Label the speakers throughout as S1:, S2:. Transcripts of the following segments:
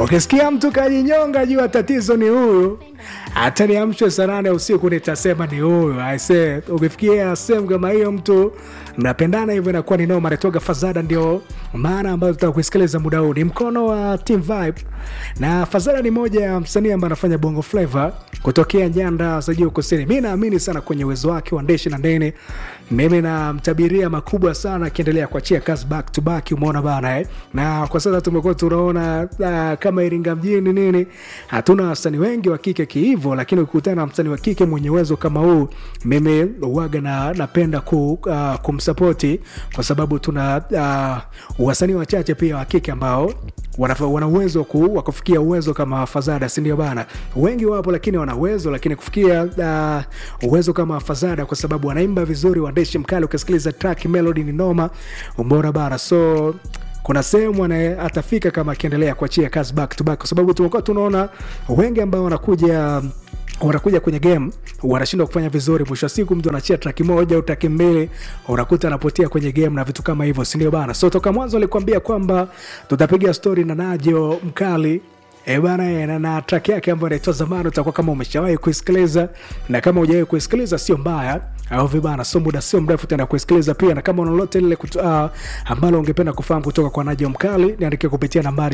S1: ukisikia mtu kajinyonga jua tatizo ni huyu hata niamshwe saa nane usiku nitasema ni huyu aise ukifikia sehemu kama hiyo mtu mnapendana hivyo inakuwa ni noma natoka fazada ndio maana ambayo tutaka kuisikiliza muda huu ni mkono wa team vibe na fazada ni moja ya msanii ambaye anafanya bongo flava kutokea nyanda za juu kusini mi naamini sana kwenye uwezo wake wa ndeshi na ndeni mimi namtabiria makubwa sana akiendelea kuachia kazi back to back umeona bana eh? na kwa sasa tumekuwa tunaona uh, kama iringa mjini nini hatuna wasanii wengi wa kike kihivo lakini ukikutana na msanii wa kike mwenye uwezo kama huu mimi uwaga na napenda ku, uh, kumsapoti kwa sababu tuna uh, wasanii wachache pia wa kike ambao wana wana uwezo ku, wa kufikia uwezo kama fazada sindio bana wengi wapo lakini wana uwezo lakini kufikia uh, uwezo kama fazada kwa sababu wanaimba vizuri waandishi mkali ukisikiliza track melody ni noma umeona bana so kuna sehemu ana atafika kama akiendelea kuachia kazi back to back kwa sababu tumekuwa tunaona wengi ambao wanakuja wanakuja kwenye game wanashindwa kufanya vizuri mwisho wa siku mtu anachia traki moja au traki mbili unakuta anapotea kwenye game na vitu kama hivyo sindio bana so toka mwanzo alikuambia kwamba tutapiga stori na najo mkali E bana na, na track yake ambayo inaitwa zamani utakuwa kama umeshawahi kuisikiliza na kama hujawahi kuisikiliza sio mbaya au vibana so muda sio mrefu tena kuisikiliza pia na kama unalolote lile uh, ambalo ungependa kufahamu kutoka kwa najo mkali niandikia kupitia nambari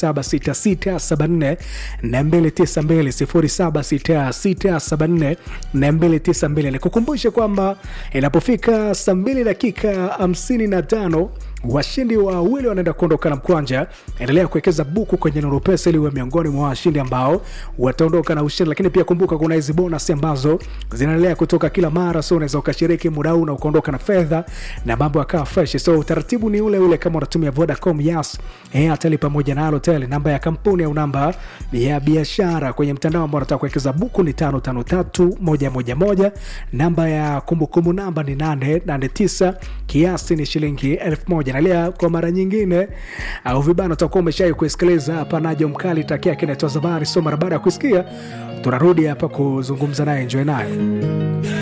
S1: 076674 292 nikukumbushe kwamba inapofika saa 2 dakika 55 washindi wawili wanaenda kuondoka na mkwanja endelea kuwekeza buku kwenye nuru pesa ili uwe miongoni mwa washindi ambao wataondoka na ushindi lakini pia kumbuka kuna hizi bonus ambazo zinaendelea kutoka kila mara so unaweza ukashiriki muda huu na ukaondoka na fedha na mambo yakawa fresh so utaratibu ni ule ule kama unatumia vodacom yas airtel pamoja na alotel namba ya kampuni au namba ya biashara kwenye mtandao ambao unataka kuwekeza buku ni tano tano tatu moja moja moja namba ya kumbukumbu namba ni nane nane tisa kiasi ni shilingi elfu moja nalia kwa mara nyingine au vibana utakuwa umeshai kuisikiliza hapa najo mkali taki yake inaitwa zabari so mara baada ya kuisikia tunarudi hapa kuzungumza naye enjoy naye